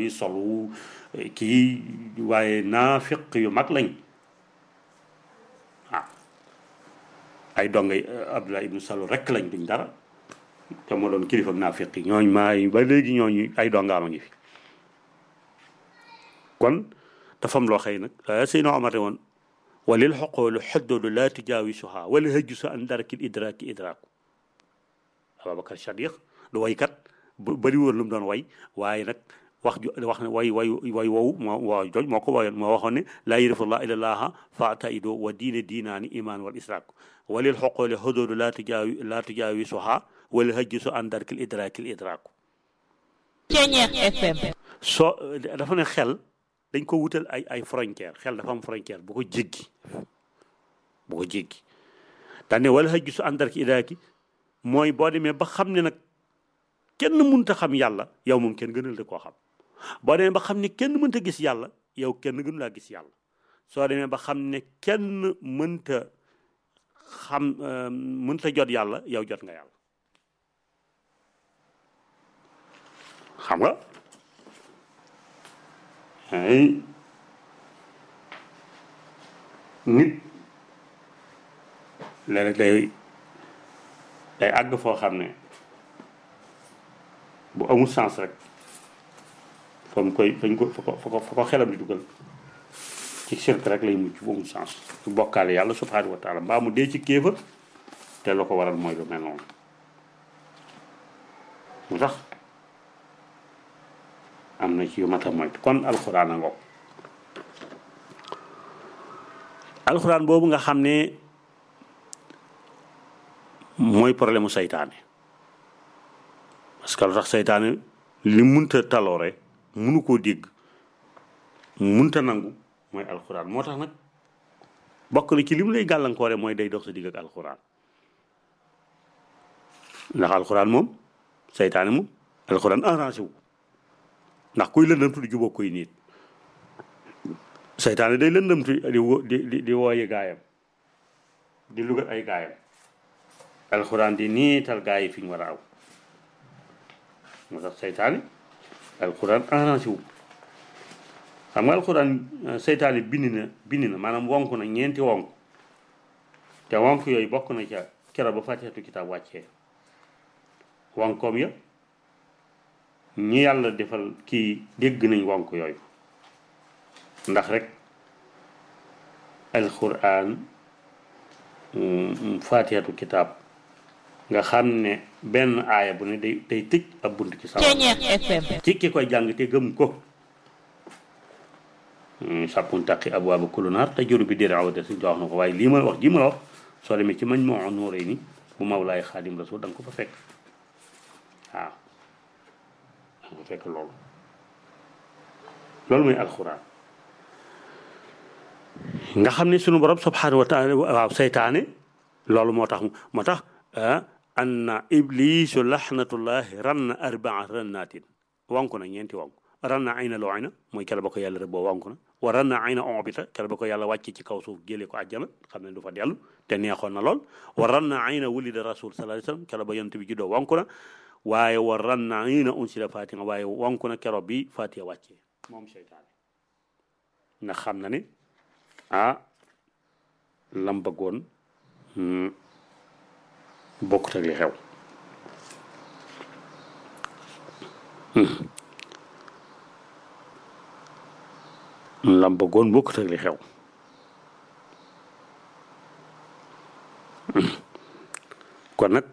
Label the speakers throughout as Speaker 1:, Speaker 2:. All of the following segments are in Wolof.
Speaker 1: wi solu kii waaye naafiq yu mag lañ ah ay dongay Abdullah ibnu Salul rek lañ duñ dara te moo doon kilifa naafiq yi ñooñ maay ba léegi ñooñu ay dongaama ngi fi kon dafa am loo xëy nag Seydina Omar woon walil xoqoolu xoddoolu laa tujaawisuha wala hëjju sa an darakil idraaki idraaku Ababacar Sadiq du waykat bu bëri woon lu mu doon way waaye nag wax ju wax ne way way way woowu moo waa jooj moo ko wayoon moo waxoon ne laa yërifullah ilallaha faataido wa diine diinaani iman wal israak walil xoqoolu xoddoolu laa tujaawi laa tujaawisuha wala hëjju sa an darakil idraakil idraaku soo dafa ne xel dañ ko wutal ay ay frontière xel dafa am frontière bu ko jéggi bu ko jéggi daane wala xëj su àndar ki idaaki mooy boo demee ba xam ne nag kenn mënta xam yàlla yow moom kenn gënal da koo xam boo demee ba xam ne kenn mënta gis yàlla yow kenn gënu laa gis yàlla soo demee ba xam ne kenn mënta xam mënta jot yàlla yow jot nga yàlla xam nga ay nit léeg-léeg day day àgg foo xam ne bu amul sens rek fa mu koy fañ ko fa ko fa ko fa ko xelam di dugal ci sirk rek lay mucc bu amul sens su bokkaale yàlla subhanahu wa taala mbaa mu dee ci kéefër te la ko waral mooy lu mel noonu mu tax am na ci yu mat a moytu kon alxuraan a ngoog alxuraan boobu nga xam ne mooy problème mu saytaane parce que lu tax saytaane li munta taloore munu koo dégg munta nangu mooy alxuraan moo tax nag bokk na ci li mu lay gàllankoore mooy day dox sa digg ak alxuraan ndax alxuraan moom saytaane moom alxuraan arrangé wu ndax kuy lëndamtu di jubóog koy nit seytaane day lëndamtu di wo di di di wooyi gaayam di lugat ay gaayam alxuraan di niital gaay yi fi ñu war a aw moo tax seytaane alxuraan arrangé wu xam nga alxuraan seytaane bind na bind na maanaam wonk na ñeenti wonk te wonk yooyu bokk na ca kera ba fatihatu kitaab wàccee wonkoom ya ñi yàlla defal kii dégg nañ wonk yooyu ndax rek alquran fatihatu kitaab nga xam ne benn aaya bu ne day day tëj ab bunt ci sama ci ki koy jàng te gëm ko sàppun taqi abwaaba kullu naar te juru bi dér awde suñ wax na ko waaye lii ma wax ji ma la wax soo demee ci mañ moo nuuree ni bu mawlaay xaadim rasul da nga ko fa fekk waaw nga fekk loolu loolu mooy alxuraan nga xam ne sunu borom subhanahu wa taala waaw seytaane loolu moo tax moo tax anna iblisu laxnatullahi ranna arbaa rannaatin wanku na ñeenti wanku ranna ayna loo ayna mooy kele ba ko yàlla rëbboo wanku na wa ranna ayna obita kele ba ko yàlla wàcce ci kaw suuf jëlee ko àjjana xam ne du fa dellu te neexoon na lool wa ranna ayna wulida rasul sallallahu alayhi wasallam kele ba yonent bi juddoo wanku na waaye war ran na ñi na unsila fatiha waaye wonku na keroog bi fatiha wàccee moom seytaane nga xam na ne ah lam bëggoon bokkut ak li xew lam bëggoon bokkut ak li xew kon nag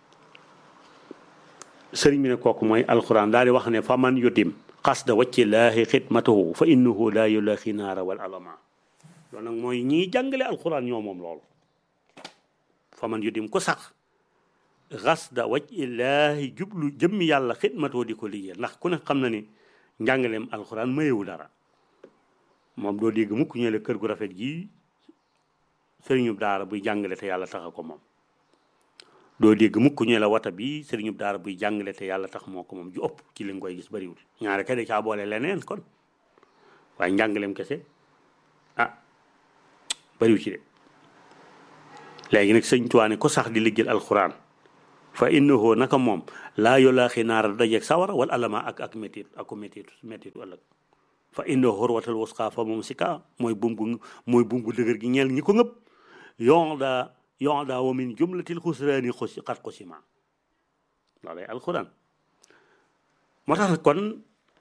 Speaker 1: sëriñ bi ne kooku mooy alquran daal di wax ne fa man yudim qasda wacci laahi xidmatahu fa innahu laa yulaaxi naara wal alama loolu nag mooy ñiy jàngale alquran ñoo moom loolu fa man yudim ko sax qasda wacci laahi jublu jëmmi yàlla xidmatahu di ko liggéey ndax ku ne xam na ni njàngaleem alquran mayewu dara moom doo dégg mukk ñu la kër gu rafet gii sëriñu daara buy jàngale te yàlla taxa ko moom doo dégg mukk ñu la wata bi sëriñu daara buy jàngale te yàlla tax moo ko moom ju ëpp ci li nga koy gis bariwul ñaare kay da caa boole leneen kon waaye njàngaleem kese ah bariwul ci de léegi nag sëñ Tuubaa ne ko sax di liggéeyal alxuraan fa innahu naka moom laa yulaaxi naara dajeeg sawara wal alama ak ak métit ak métit métitu ëllëg fa innahu xurwatal wusqa fa moom si ka mooy bum gu mooy bum gu dëgër gi ñeel ñi ko ngëpp yon daa yon daa wa min jumlatil xusraani xusi xat xusima loolay alquran moo tax kon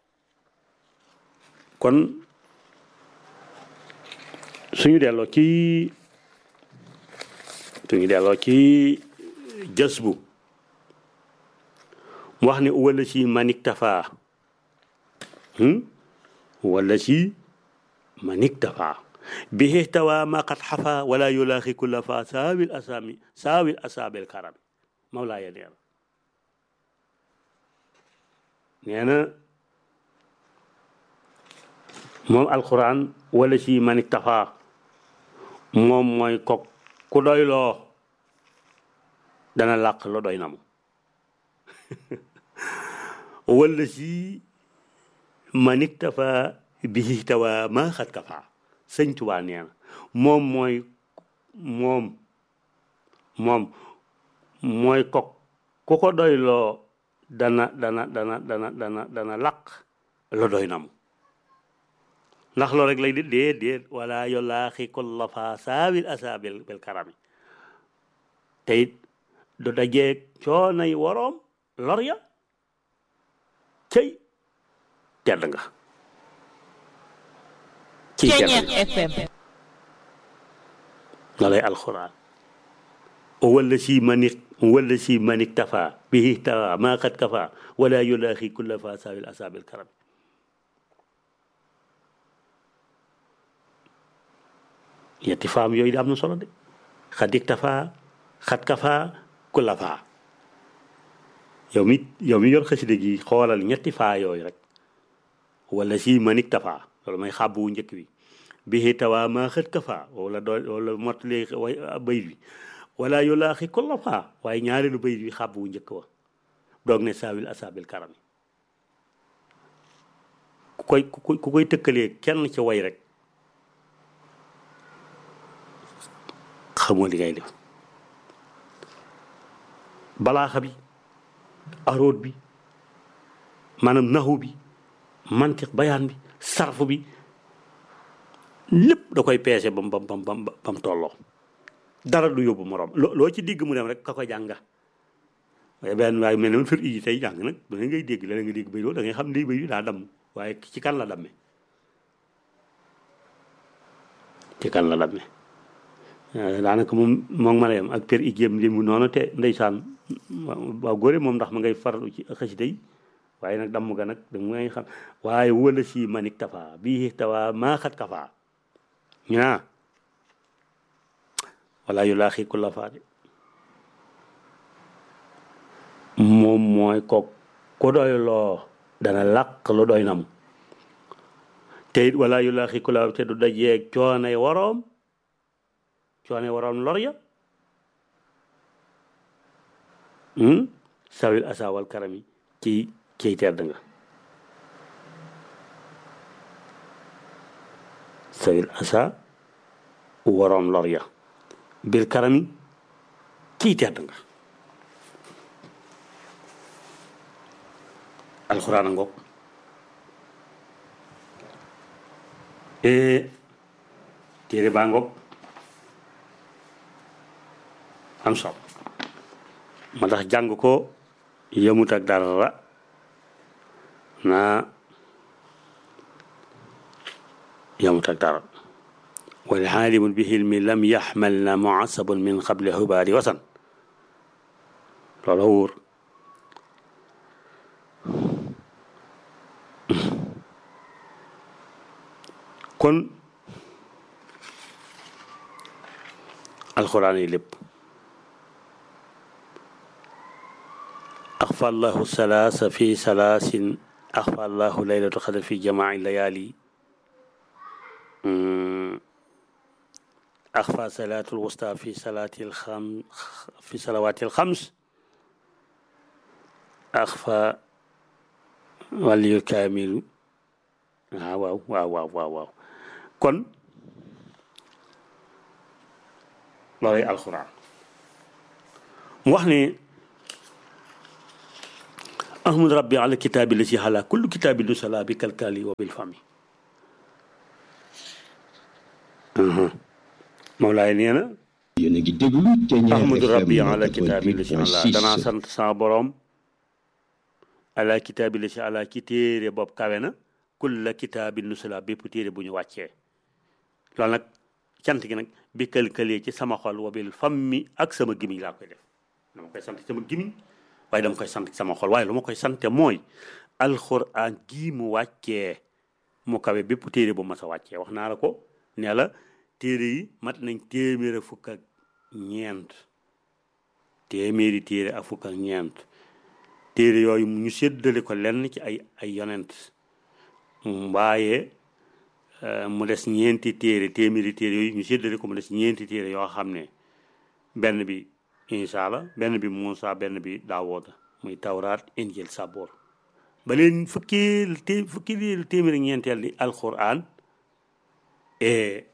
Speaker 1: kon suñu delloo ci suñu delloo ci jës bu mu wax ne wala si manik tafa wala si manik tafa bihi tawa ma qad xafa wala yulaaxi kulla fa saawil asami saawil asaabil karami mawlaaya nee na nee na moom alquran wala si manik tafa moom mooy kok ku doyloo dana làq lo doy na mu wala si manik tafa bihi tawa ma xat kafa sëñ Tuubaa nee na moom mooy moom moom mooy kok ku ko doyloo dana dana dana dana dana dana làq lo doy na mu ndax loolu rek lay di déet déet wala yolaaxi kulla fa saawil asa bil bil karami te it du dajeeg coonay woroom lor ya cëy tedd nga ci tedd loolay alxuraan wala si manik wala si manik tafa bihi tawa maa qad kafa wala yolaaxi kulla fa saawil asa bil karami yetti faam yooyu da am na solo de xadik tafaa xat kafaa ku la faa yow mi yow mi yor xasida gi xoolal ñetti faa yooyu rek wala si manik tafaa loolu may xàbbu wu njëkk bi bihi tawaa maa xët kafaa wala doo wala mottali way bayit bi wala yulaaxi ku la faa waaye ñaareelu bayit bi xàbbu wu njëkk wa doog ne saawil asaabil karami ku koy ku koy tëkkalee kenn ci way rek xamoo li ngay def balaaxa bi aroot bi maanaam naxu bi mantiq bayaan bi sarfu bi lépp da koy peese bam bam bam bam bam tolloo dara du yóbbu morom loo ci digg mu dem rek ka ko jànga waaye benn waaye mel ne fir iji tey jàng nag da ngay dégg la nga dégg bay da ngay xam ne bay daa damm waaye ci kan la damme ci kan la damme daanaka moom moom ma yem ak per igéem li mu noonu te ndeysaan waaw góore moom ndax ma ngay farlu ci xasida yi waaye nag damm ga nag da ngay xam waaye wala si manik tafa bii tawa maa xat kafa ñu naa wala yu laaxi ku la faade moom mooy ko ku doy loo dana làq lu doy nam te it wala yu laaxi ku la te du dajeeg coonay waroom coone waroon lor ya sawil asa wal karami ci ciy tedd nga sawil asa waroon lor ya bil karami ciy tedd nga alxuraan a ngoog téere baa ngoog am solo ma tax jàng ko yëmut ak dara naa yëmut ak dara wal xaalimu bi xilmi lam yaxmal na muasabun min xable xubaari wasan loola wóor kon alxuraan yi lépp أخفى الله الثلاث في ثلاث أخفى الله ليلة القدر في جماع الليالي أخفى صلاة الوسطى في صلاة الخم في صلوات الخمس أخفى ولي الكامل waaw waaw waaw waaw waaw waaw kon loolay alxuraan mu wax ne ahmad rabbi ala kitaabi la si xala kullu kitaabi lu sala bi kalkali wa bil fami Mawlaay nee na
Speaker 2: yéen a ngi déglu Thiéniere
Speaker 1: ahmadu rabbi
Speaker 2: FM
Speaker 1: ala kitaabi la si xala danaa
Speaker 2: 88.6
Speaker 1: sant sama borom ala kitaabi la si ala ci téere bopp kawe na kulla kitaabi lu sala bépp téere bu ñu wàccee loolu nag cant gi nag bi kalkalee ci sama xol wa bil fammi ak sama gimiñ laa koy def dama koy sant ci sama gimiñ waaye dama koy sant ci sama xol waaye lu ma koy sante mooy alxuraan gii mu wàccee mu kawe bépp téere bu mas a wàccee wax naa la ko nee la téere yi mat nañ téeméer ak fukk ak ñeent téeméeri téere ak fukk ak ñeent téere yooyu ñu séddale ko lenn ci ay ay yonent waaye euh, mu des ñeenti téere téeméeri téere yooyu ñu séddale ko mu des ñeenti téere yoo xam ne benn bi Isa la benn bi Muusa benn bi Daawuda muy Tawraat Injil Saboor ba leen fukki té fukki téeméeri ñeenteel di alquran et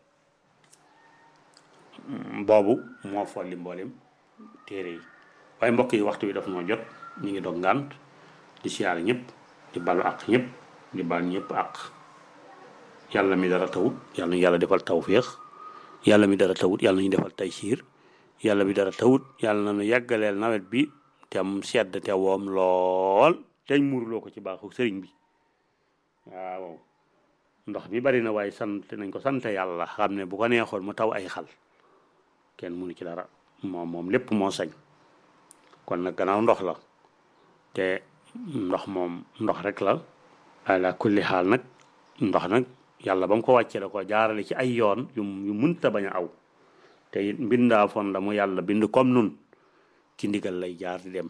Speaker 1: boobu moo folli mboolem téere yi waaye mbokk yi waxtu wi daf noo jot ñu ngi dog ngànt di siyaare ñëpp di balu àq ñëpp di bal ñëpp àq yàlla mi dara tawut yàlla ñu yàlla defal tawféex yàlla mi dara tawut yàlla ñu defal taysiir yàlla mi dara tawut yàlla na nu yàggaleel nawet bi te am sedd te woom lool teñ muurloo ko ci baaxu sëriñ bi waaw ndox mi bari na waaye sant nañ ko sant yàlla xam ne bu ko neexoon mu taw ay xal kenn mënu ci dara moom moom lépp moo sañ kon nag gannaaw ndox la te ndox moom ndox rek la ala kulli xaal nag ndox nag yàlla ba mu ko wàccee da ko jaarale ci ay yoon yu yu mënta bañ a aw te it mbindaa fon la mu yàlla bind comme nun ci ndigal lay jaar di dem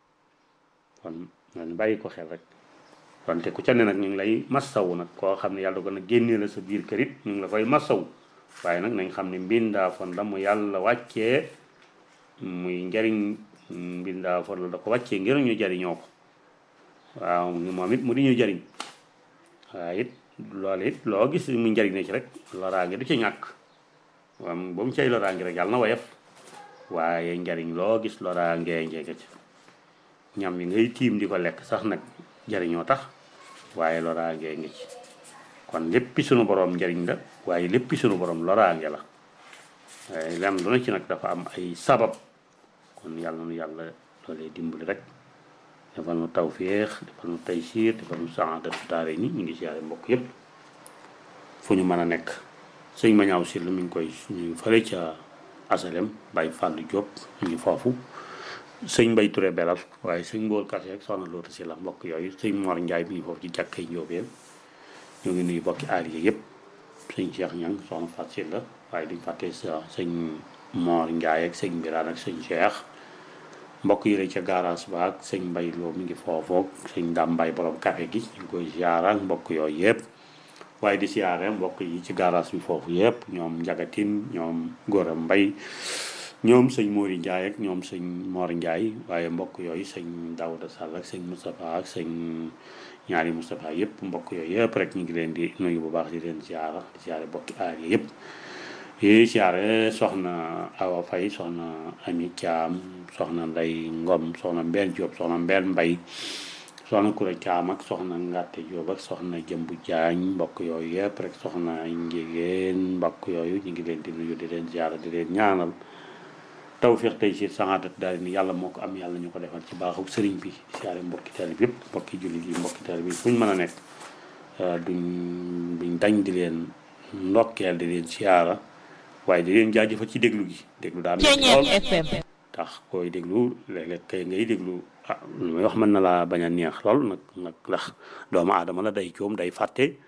Speaker 1: kon man bàyyi ko xel rek wante ku ca ne nag ñu ngi lay massawu nag koo xam ne yàlla ko nag génnee la sa biir kër it ñu ngi la koy massawu waaye nag nañ xam ne mbindaa fon la mu yàlla wàccee muy njariñ mbindaa fon la da ko wàccee ngir ñu jariñoo ko waaw moom it mu di ñu jariñ waaye it loolu it loo gis mu njariñ ne ci rek loraange du ci ñàkk waaw ba mu cay loraange rek yàlla na woyof waaye njariñ loo gis loraange njege ci ñam yi ngay tiim di ko lekk sax nag jariñoo tax waaye loraange ngi ci kon léppi sunu borom njariñ la waaye léppi sunu borom loraange la waaye lenn lu na ci nag dafa am ay sabab kon yàlla nu yàlla loolee dimbali rek defal nu tawféex defal nu taysiir defal nu saadatu daare ni ñu ngi siyaare mbokk yépp fu ñu mën a nekk sëñ ma ñaaw si lu mi ngi koy ñu ngi fële ca asalem Baye Fallou Diop ñu ngi foofu sëñ Mbay Touré belal waaye sëñ Mboor Kase ak soxna Loota si la mbokk yooyu sëñ Mor Njaay mi ngi foofu ci jàkkay Njóobeen ñu ngi nuyu bokki aar yi yëpp sëñ Cheikh Ñang soxna Fat si la waaye duñ fàtte sa sëñ Mor Njaay ak sëñ Biraan ak sëñ Cheikh mbokk yi rek ca garage ba ak sëñ Mbay Loo mi ngi foofoog sëñ Dam Mbay borom café gi ñu ngi koy ziara mbokk yooyu yëpp waaye di siyaare mbokk yi ci garage bi foofu yëpp ñoom njagatin ñoom Gora Mbay ñoom sëñ Mori Ndiaye ak ñoom sëñ Mor Ndiaye waaye mbokk yooyu sëñ Daouda Sall ak sëñ Moustapha ak sëñ ñaari Moustapha yëpp mbokk yooyu yëpp rek ñu ngi leen di nuyu bu baax di leen ziara di ziare bokki aar yi yëpp yi ziare soxna Awa Faye soxna Ami Thiam soxna Ndey Ngom soxna Mbène Diop soxna Mbène Mbay soxna Kura Caam ak soxna Ngàtte Jóob ak soxna Jëmbu Jaañ mbokk yooyu yëpp rek soxna Njigéen mbokk yooyu ñu ngi leen di nuyu di leen ziara di leen ñaanal tawfiq tey si sangatat daal ni yàlla moo ko am yàlla ñu ko defal ci baaxu sëriñ bi siyaare mbokki taalib yëpp mbokki jullit yi mbokki taalib yi fu ñu mën a nekk duñ duñ dañ di leen ndokkeel di leen siyaara waaye di leen jaajëfal ci déglu gi déglu daa metti lool
Speaker 3: FM
Speaker 1: tax koy déglu léeg-léeg kay ngay déglu ah lu may wax mën na laa bañ a neex lool nag nag ndax doomu aadama la day coom day fàtte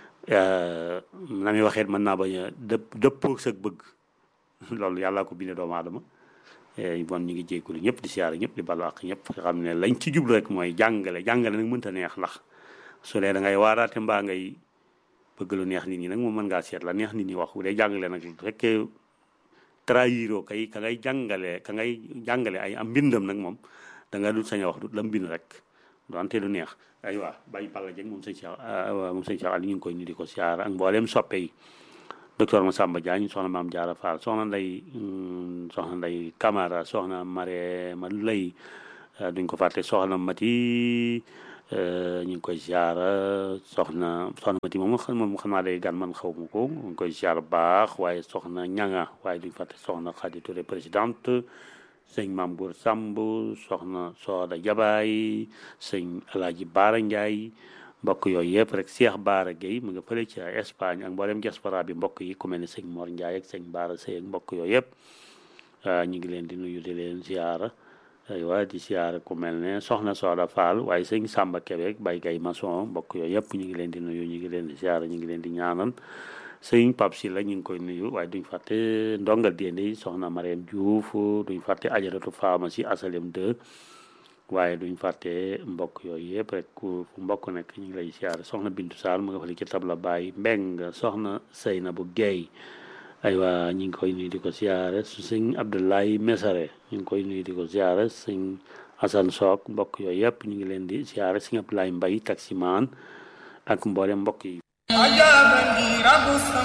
Speaker 1: na muy waxeet mën naa bañ a dëpp dëppoo sa bëgg loolu yàlla ko bindee doomu aadama bon ñu ngi jéggulu ñëpp di siyaare ñëpp di balu ak ñëpp nga xam ne lañ ci jublu rek mooy jàngale jàngale nag mënta neex ndax su dee da ngay waaraate mbaa ngay bëgg lu neex nit ñi nag moom mën ngaa seet la neex nit ñi wax bu dee jàngale nag bu fekkee trahiro kay ka ngay jàngale ka ngay jàngale ay am mbindam nag moom da nga dul sañ a wax du la mbind rek donte lu neex ay waa bàyyi Balla Dieng moom sëñ Cheikh moom sëñ Cheikh Ali ñu ngi koy ñu di ko siyaare ak mbooleem soppe yi docteur Massamba Diagne soxna maam Diarra Fall soxna nday soxna nday Camara soxna Mare ma lay duñ ko fàtte soxna Mati ñu ngi koy ziara soxna soxna Mati moom moom xam naa day gan man xaw ma ko ñu ngi koy ziara baax waaye soxna ñanga waaye duñ fàtte soxna Khady Touré présidente sëñ Mambour Samb soxna Sooda Jabaay sëñ Alaaji Baara Ndiaye mbokk yooyu yëpp rek Cheikh Baara Gueye mu nga fële ci Espagne ak mboolem diaspora bi mbokk yi ku mel ne sëñ Mor Ndiaye ak sëñ Baara Sey ak mbokk yooyu yëpp ñu ngi leen di nuyu di leen ziara aywa di ziara ku mel ne soxna Sooda Fall waaye sëñ Samba Kébé Bay Gay Maçon mbokk yooyu yëpp ñu ngi leen di nuyu ñu ngi leen di ziara ñu ngi leen di ñaanal sëñ Pape si la ñu ngi koy nuyu waaye duñ fàtte ndongal déende soxna Mariam Diouf duñ fàtte ajaratu pharmacie asalem 2 waaye duñ fàtte mbokk yooyu yëpp rek ku mbokk nekk ñu ngi lay siyaare soxna Bintu Sall mu nga fële ci tabla Baye Mbeng soxna Seynabu Guèye aywa ñu ngi koy nuyu di ko siyaare su sëñ Abdoulaye Mesare ñu ngi koy nuyu di ko siyaare sëñ Assane Sock mbokk yooyu yëpp ñu ngi leen di siyaare sëñ Abdoulaye Mbaye taximaan ak mboolem mbokk yi
Speaker 3: أجابني رب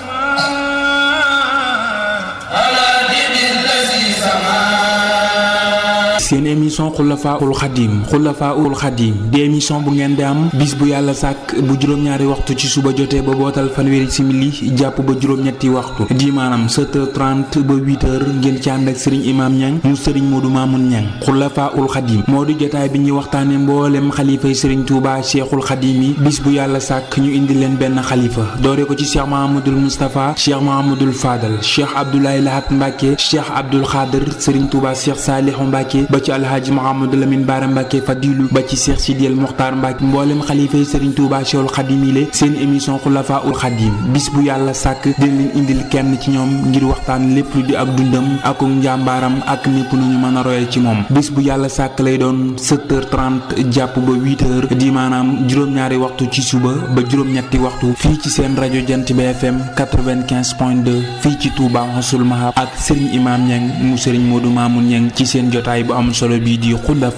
Speaker 3: السماء على دين الذي سماه
Speaker 4: seen émission xulafaul xadim xulafaul xadim di émission bu ngeen di am bis bu yàlla sàkk bu juróom-ñaari waxtu ci suba jotee ba bootal fanweeri simili jàpp ba juróom-ñetti waxtu di maanaam 7h30 ba 8h ngeen ci ànd ak sëriñ imaam ñang mu sëriñ moodu maamun ñang xulafaul xadim moo di jotaay bi ñuy waxtaane mboolem xalifay sëriñ tuuba cheikhul xadim yi bis bu yàlla sàkk ñu indi leen benn xalifa doore ko ci cheikh mahamadul moustapha cheikh mahamadul fadal cheikh abdoulaye lahat mbàkke cheikh abdul xaadir sëriñ tuuba cheikh saalihu mbàkke ba ci alhaaji Mouhamadou Lamine Bara Mbacke Fadilu ba ci Cheikh Sidiel Mokhtar Mbacke mboolem xalifa yi Serigne Touba Cheikhul Khadim yi seen émission Khulafa ul Khadim bis bu yàlla sàkk dina leen indil kenn ci ñoom ngir waxtaan lépp lu di ak dundam ak njàmbaaram ak népp nu ñu mën a royal ci moom bis bu yàlla sàkk lay doon 7h30 jàpp ba 8h di maanaam juróom-ñaari waxtu ci suba ba juróom-ñetti waxtu fii ci seen rajo Jant bi FM 95.2 fii ci Touba Xasul Mahab ak Serigne Imam Niang mu Serigne Modou Mamoun Niang ci seen jotaay bu am solo bii di xulafa